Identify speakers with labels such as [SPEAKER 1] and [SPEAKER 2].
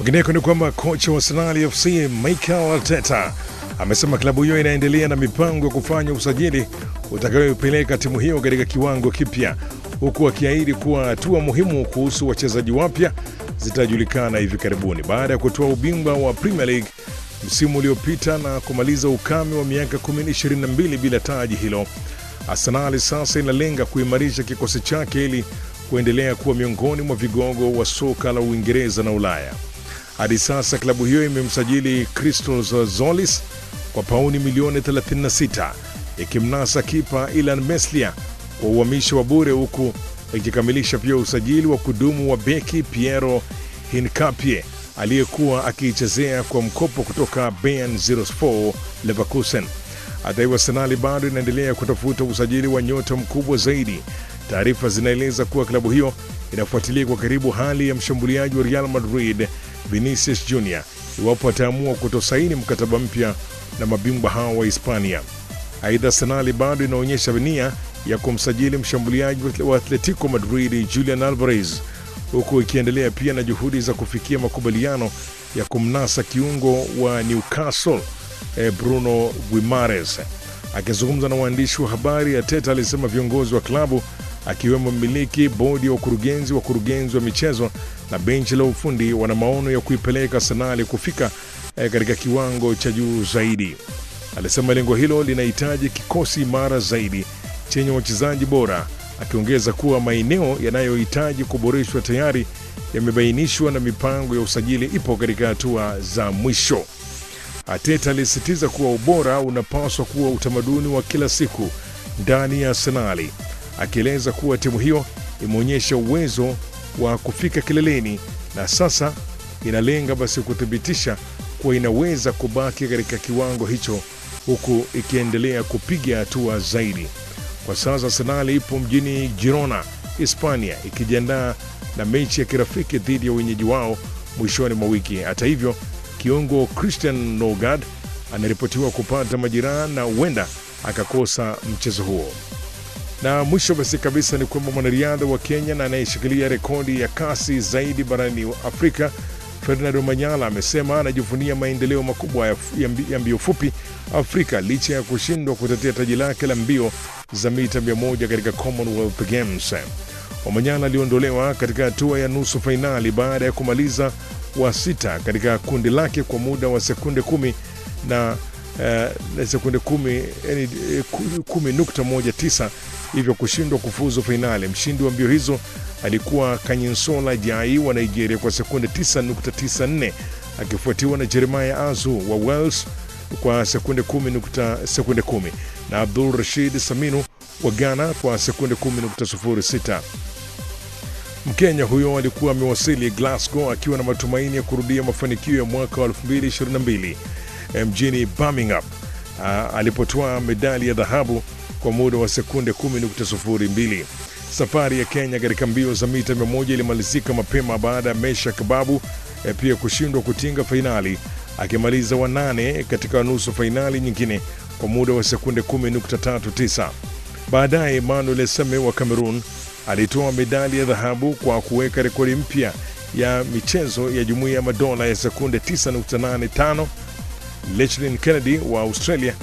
[SPEAKER 1] Kwingineko ni kwamba kocha wa Arsenal FC Mikel Arteta amesema klabu hiyo inaendelea na mipango ya kufanya usajili utakayoipeleka timu hiyo katika kiwango kipya, huku akiahidi kuwa hatua muhimu kuhusu wachezaji wapya zitajulikana hivi karibuni. Baada ya kutoa ubingwa wa Premier League msimu uliopita na kumaliza ukame wa miaka 22 bila taji hilo, Arsenal sasa inalenga kuimarisha kikosi chake ili kuendelea kuwa miongoni mwa vigogo wa soka la Uingereza na Ulaya. Hadi sasa klabu hiyo imemsajili Christos Zolis kwa pauni milioni 36 ikimnasa kipa Ilan Meslia kwa uhamisho wa bure huku ikikamilisha pia usajili wa kudumu wa beki Piero Hincapie aliyekuwa akiichezea kwa mkopo kutoka Bayer 04 Leverkusen. Hata hivyo, Arsenal bado inaendelea kutafuta usajili wa nyota mkubwa zaidi. Taarifa zinaeleza kuwa klabu hiyo inafuatilia kwa karibu hali ya mshambuliaji wa Real Madrid Vinicius Junior iwapo ataamua kutosaini mkataba mpya na mabingwa hao wa Hispania. Aidha, Arsenal bado inaonyesha nia ya kumsajili mshambuliaji wa Atletico Madrid Julian Alvarez, huku ikiendelea pia na juhudi za kufikia makubaliano ya kumnasa kiungo wa Newcastle eh, Bruno Guimares. Akizungumza na waandishi wa habari, Arteta alisema viongozi wa klabu akiwemo mmiliki, bodi ya wakurugenzi, wakurugenzi wa michezo na benchi la ufundi wana maono ya kuipeleka Arsenal kufika eh, katika kiwango cha juu zaidi. Alisema lengo hilo linahitaji kikosi imara zaidi chenye wachezaji bora, akiongeza kuwa maeneo yanayohitaji kuboreshwa tayari yamebainishwa na mipango ya usajili ipo katika hatua za mwisho. Arteta alisisitiza kuwa ubora unapaswa kuwa utamaduni wa kila siku ndani ya Arsenali, akieleza kuwa timu hiyo imeonyesha uwezo wa kufika kileleni na sasa inalenga basi kuthibitisha kuwa inaweza kubaki katika kiwango hicho huku ikiendelea kupiga hatua zaidi. Kwa sasa Arsenal ipo mjini Girona, Hispania, ikijiandaa na mechi ya kirafiki dhidi ya wenyeji wao mwishoni mwa wiki. Hata hivyo, kiungo Christian Nogard anaripotiwa kupata majeraha na huenda akakosa mchezo huo. Na mwisho basi kabisa ni kwamba mwanariadha wa Kenya na anayeshikilia rekodi ya kasi zaidi barani Afrika Ferdinand Omanyala amesema anajivunia maendeleo makubwa ya, ya mbio fupi Afrika licha ya kushindwa kutetea taji lake la mbio za mita 100 katika Commonwealth Games. Omanyala aliondolewa katika hatua ya nusu fainali baada ya kumaliza wa sita katika kundi lake kwa muda wa sekunde kumi na uh, sekunde kumi, yani, kumi nukta moja tisa hivyo kushindwa kufuzu fainali. Mshindi wa mbio hizo alikuwa Kanyinsola Jai wa Nigeria kwa sekunde 9.94 akifuatiwa na Jeremiah Azu wa Wales kwa sekunde 10, sekunde 10 na Abdul Rashid Saminu wa Ghana kwa sekunde 10.06. Mkenya huyo alikuwa amewasili Glasgow akiwa na matumaini ya kurudia mafanikio ya mwaka wa 2022 mjini Birmingham alipotoa medali ya dhahabu kwa muda wa sekunde 10.02. Safari ya Kenya katika mbio za mita 100 ilimalizika mapema baada ya Mesha Kababu eh, pia kushindwa kutinga fainali akimaliza wanane katika nusu fainali nyingine kwa muda wa sekunde 10.39. Baadaye Emmanuel Eseme wa Cameroon alitoa medali ya dhahabu kwa kuweka rekodi mpya ya michezo ya Jumuiya ya Madola ya sekunde 9.85. Lechlin Kennedy wa Australia